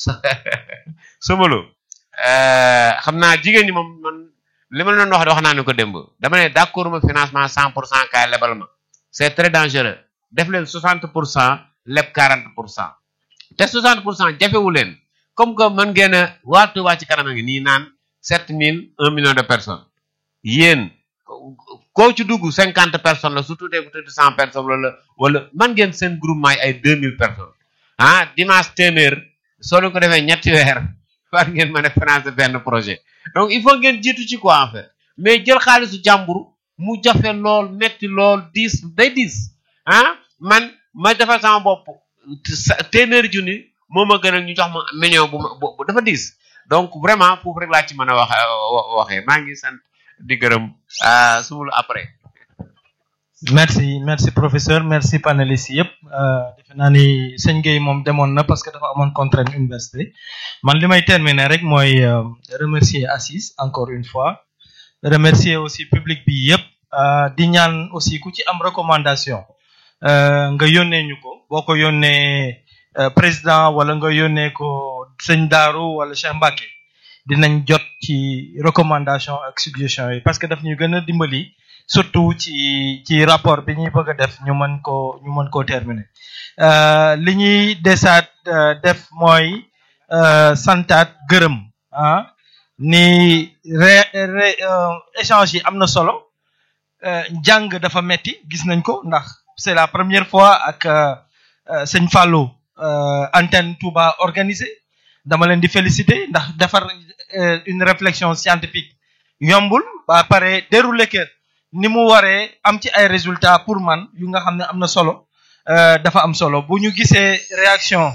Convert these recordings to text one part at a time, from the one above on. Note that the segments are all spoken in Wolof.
Sombolo xam naa jigéen ñi moom man li ma leen wax wax naa ne ko démb dama ne d'accord ma financement cent pour cent kaay lebal ma c'est très dangereux def leen soixante pour cent leb quarante pour cent te soixante pour cent jafewu leen comme que mën ngeen a waa Touba ci kanam a ngi nii naan sept mille un million de personnes yéen koo ci dugg cinquante personnes la su tuutee bu tuuti cent personnes wala wala man ngeen seen groupement yi ay deux mille personnes ah dimanche téeméer soo leen ko defee ñetti weer war ngeen mën a financer benn projet donc il faut ngeen jiitu ci quoi en fait mais jël xaalisu jàmbur mu jafe lool metti lool diis day diis ah man ma defal sama bopp téeméeri junni moo ma gën a ñu jox ma million bu ma bu dafa diis donc vraiment foofu rek laa ci mën a wax waxee maa ngi sant di gërëm sumulu après merci merci professeur merci panélistes yëpp defe naa ni sëñ Gueye moom demoon na parce que dafa amoon contrainte université man li may terminer rek mooy remercier Assis encore une fois remercier aussi public bi yëpp di ñaan aussi ku ci am recommandation nga yónnee ñu ko boo ko yónnee président wala nga yónnee ko sëñ Daaru wala Cheikh Mbacké dinañ jot ci recommandation ak suggestion yi parce que daf ñu gën a dimbali surtout ci ci rapport bi ñuy bëgg a def ñu mën koo ñu mën koo terminer li ñuy desaat def mooy santaat gërëm ah ni ré ré échange yi am na solo jàng dafa metti gis nañ ko ndax c'est la première fois ak sëñ Fallou antenne Touba organisé dama leen di féliciter ndax defar une réflexion scientifique yombul ba pare dérouler que ni mu waree am ci ay résultats pour man yu nga xam ne am na solo dafa am solo bu ñu gisee réaction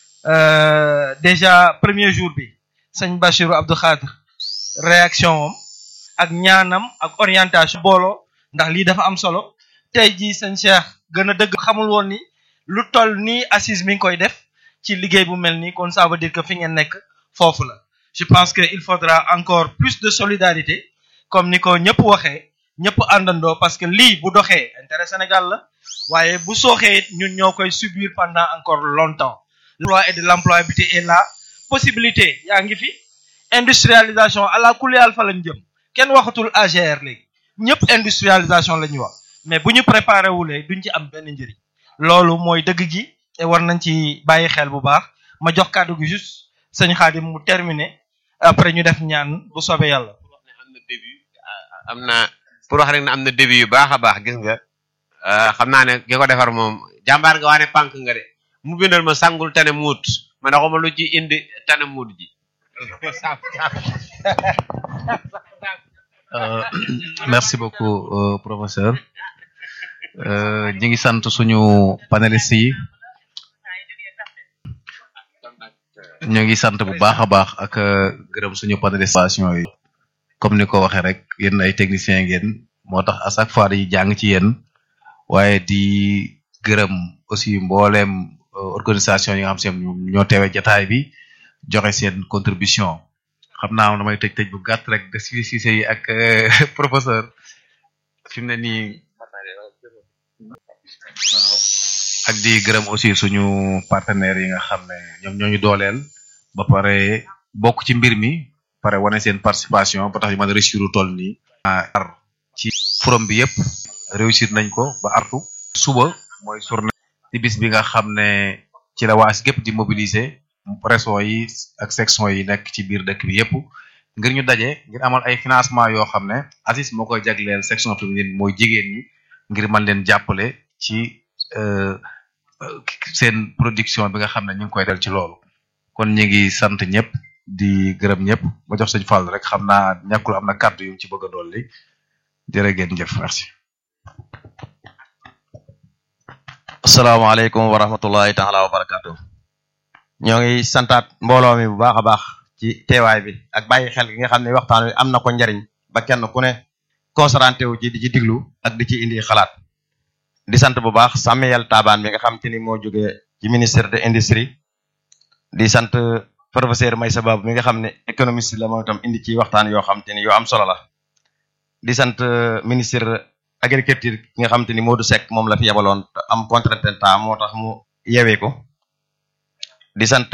déjà premier jour bi sëñ Bachirou Abdou Khadre réaction am ak ñaanam ak orientation booloo ndax lii dafa am solo tey jii sëñ Cheikh gën a dëgg xamul woon ni lu toll nii assise mi ngi koy def ci liggéey bu mel nii kon ça veut dire que fi ngeen nekk foofu la je pense que il faudra encore plus de solidarité comme ni ko ñëpp waxee ñëpp àndandoo parce que lii bu doxee intérêt Sénégal la waaye bu sooxee it ñun ñoo koy subir pendant encore longtemps l'emploi et de l'employabilité est là possibilité yaa ngi fi industrialisation à la kuliyal fa lañ jëm kenn waxatul AGR léegi ñëpp industrialisation la ñuy wax mais bu ñu préparé wulee duñ ci am benn njëriñ loolu mooy dëgg gi te war nañ ci bàyyi xel bu baax ma jox kàddu gi juste sëñ Xaadim mu terminer après ñu def ñaan bu soobee yàlla. am na début am na pour wax rek ne am na début yu baax a baax gis nga xam naa ne ki ko defar moom jàmbaar nga waane pànk nga de mu bindal ma sangul tane muut ma ne ma lu ci indi tane muut ji. merci beaucoup professeur ñi ngi sant suñu panélistes yi ñu ngi sant bu baax a baax ak gërëm suñu panélistes yi comme ni ko waxee rek yéen ay techniciens ngeen moo tax à chaque fois dañuy jàng ci yéen waaye di gërëm aussi mbooleem organisation yi nga xam seen ñoo teewee jataay bi joxe seen contribution xam naa damay tëj tëj bu gàtt rek de si si yi ak professeur fi mu ne nii ak di gërëm aussi suñu partenaires yi nga xam ne ñoom ñoo ñu dooleel ba pare bokk ci mbir mi pare wane seen participation ba tax ñu mën a réussir lu toll nii. ar ci forum bi yëpp réussir nañ ko ba artu suba mooy journée ci bis bi nga xam ne ci la waas gépp di mobiliser régions yi ak section yi nekk ci biir dëkk bi yëpp ngir ñu daje ngir amal ay financement yoo xam ne ACIS moo koy jagleel section féminine mooy jigéen ñi ngir mën leen jàppale ci seen production bi nga xam ne ñu ngi koy del ci loolu kon ñu ngi sant ñëpp di gërëm ñëpp ma jox sëñ Fall rek xam naa ñàkkul am na kàddu yu ci bëgg a dolli jërë ngeen jëf merci. asalaamaaleykum wa rahmatullahi taala wa barakatu ñoo ngi santaat mbooloo mi bu baax a baax ci teewaay bi ak bàyyi xel gi nga xam ne waxtaan wi am na ko njariñ ba kenn ku ne concentré wu ci di ci diglu ak di ci indi xalaat di sant bu baax Samuel Taban mi nga xam te ni moo jógee ci ministère de l'industrie di sant professeur Maysa Babu mi nga xam ne économiste la moom itam indi ci waxtaan yoo xam te ni yoo am solo la di sant ministre agriculture ki nga xam te ni Modou Seck moom la fi yebaloon am contrainte temps moo tax mu yewee ko di sant